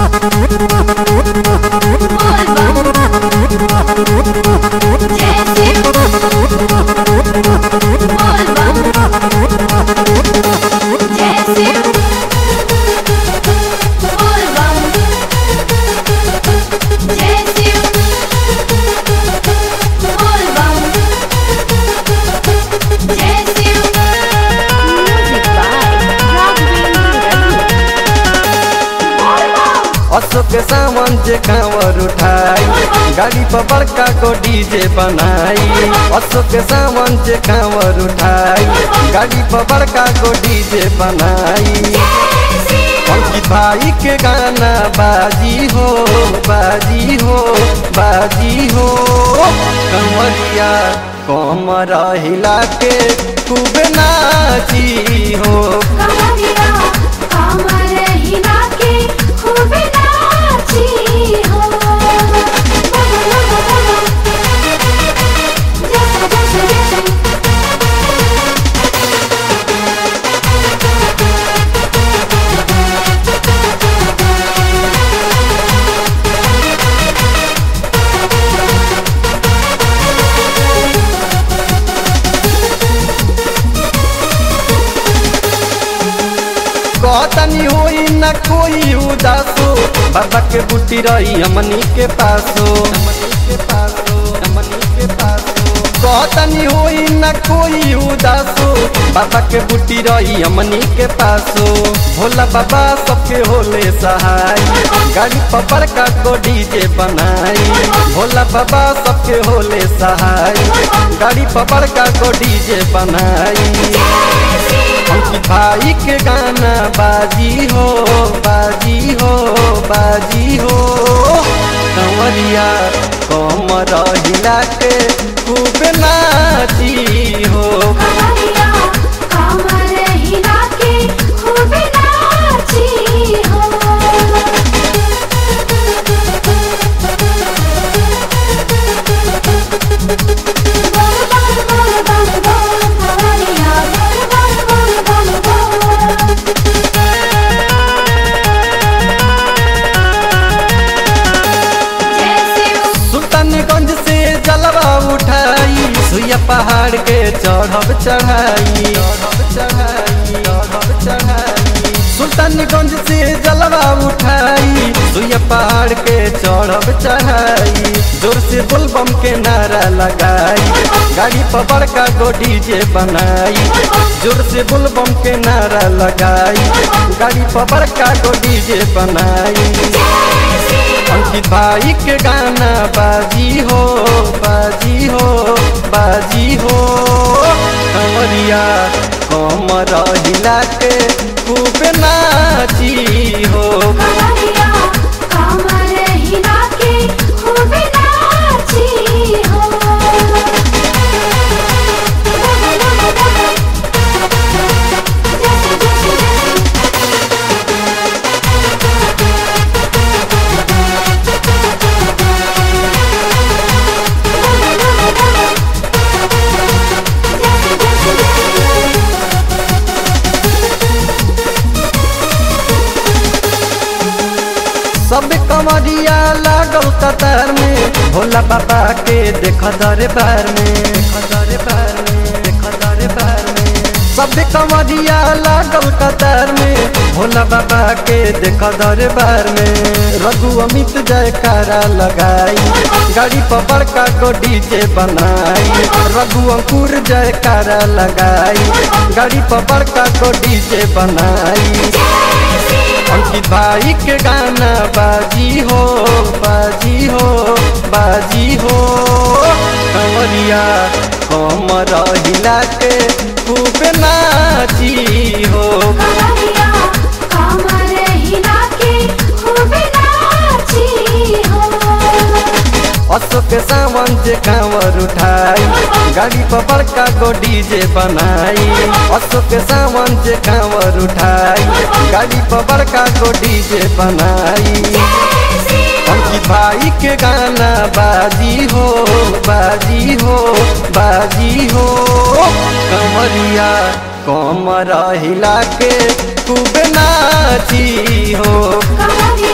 अशोक सावन जे कांवर उठाई गाड़ी पर बड़का को डीजे बनाई अशोक सावन जे कांवर उठाई गाड़ी पर बड़का को डीजे बनाई अंकित भाई के गाना बाजी हो बाजी हो बाजी हो कंवरिया कमर हिला के खूब नाची हो कहतनी होई न कोई उदासो बाबा के बुटी रही हमनी के पासो हमनी के पासो हमनी के पासो कहतनी होई न कोई उदासो बाबा के बुटी रही हमनी के पासो भोला बाबा सबके होले सहाय गाड़ी पकड़ का को डीजे बनाई भोला बाबा सबके होले सहाय गाड़ी पकड़ का को डीजे बनाई अंकित भाई के गाना बाजी हो बाजी हो बाजी हो कंवरिया कमर हिला के खूब नाची हो सुल्तानगंज से जलवा उठाई सुइया पहाड़ के चढ़ब चढ़ाई चढ़ब चढ़ाई चढ़ब चढ़ाई सुल्तानगंज से जलवा उठाई सुइया पहाड़ के चढ़ब चढ़ाई जोर से बुलबम के नारा लगाई गाड़ी पर बड़का गो डीजे बनाई जोर से बुलबम के नारा लगाई गाड़ी पर बड़का गो डीजे बनाई अंकित भाई के गाना बाजी हो बाजी हो बाजी हो कंवरिया कमर हिला के खूब नाची हो सब कमरिया लागल कतार में भोला बाबा के देख दरबार में देख दरबार में देख दरबार में सब कमरिया लागल कतार में भोला बाबा के देख दरबार में रघु अमित जयकारा लगाई गाड़ी पर बड़का को डीजे बनाई रघु अंकुर जयकारा लगाई गाड़ी पर बड़का को डीजे बनाई अंकित भाई के गाना बाजी हो बाजी हो बाजी हो कंवरिया कमर हिला के खूब नाची हो अशोक सावन जे कांवर उठाई गाड़ी पर बड़का गो डीजे बनाई अशोक सावन जे कांवर उठाई गाड़ी पर बड़का गो डीजे बनाई अंकित भाई के गाना बाजी हो बाजी हो बाजी हो कमरिया कमर हिला के खूब नाची हो कमरिया